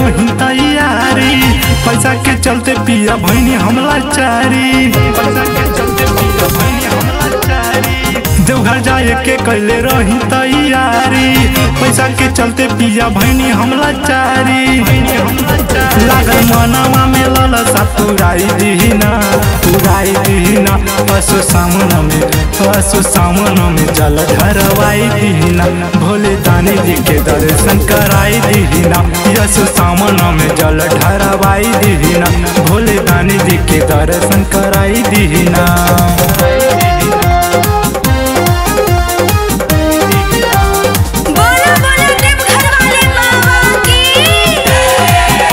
रही तैयारी पैसा के चलते पिया भैनी हमला चारी पैसा के चलते पिया भैनी हमला चारी देवघर जाए के कैले रही तैयारी पैसा के चलते पिया भैनी हमला चारी लागल मनवा में ललसा पुराई दीना पुराई दीना पशु सामन में पशु सामन में जल धरवाई दीना भोले दानी जी के दर्शन कराई दीना यसु सामन में जल ढरवाई दीना भोले दानी जी के दर्शन कराई दीना बोलो बोलो देवघर वाले बाबा की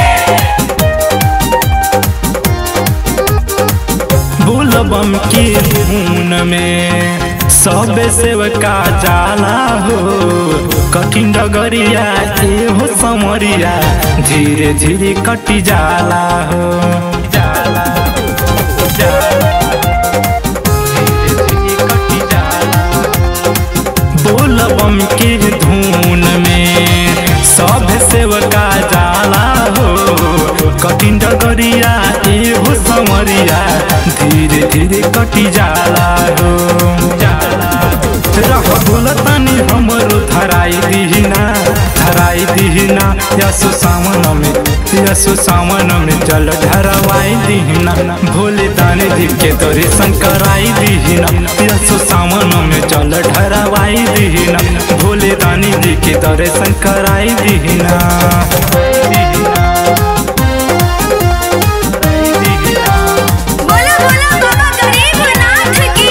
बुलबम की धुन में सब सेवका जाला हो कठिन डगरिया ए हो समरिया धीरे धीरे कटी जाला हो जाला जाला धीरे धीरे कटी जाला बोलबम के धुन में सब सेवका जाला हो कठिन डगरिया ए हो समरिया धीरे धीरे कटी जाला हो रह बोलतानी हमरो धराई दीना धराई दीना यसु सावन में यसु सावन में जल ढरवाई दीना भोले दानी जी के दर्शन कराई दीना यसु सावन में जल ढरवाई दीना भोले दानी जी के दर्शन कराई दीना बोलो बोलो बाबा गरीबनाथ की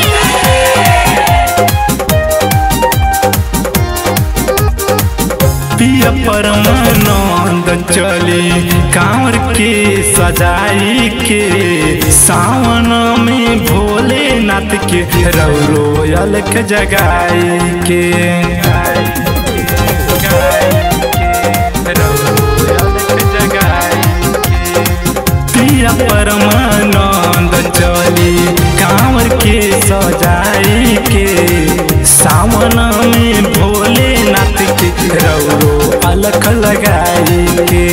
पिया परमानंद चली कांवर के सजाई के सावन में भोलेनाथ के रौरो अलख जगाई के पिया परमानंद चली कांवर के सजाई के सावन में भोलेनाथ के रौरो अलख लगाई के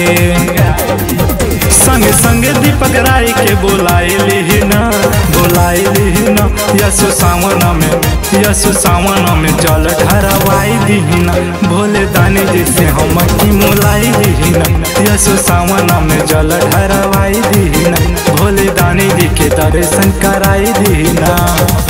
संग संग दीपक राय के बोलाए लिहिना बोलाए लिहिना यसु सावन में यसु सावन में जल ढरवाई दीहिना भोले दानी जी से हम की मोलाई दीहिना यसु सावन में जल ढरवाई दीहिना भोले दानी जी के दर्शन कराई दीहिना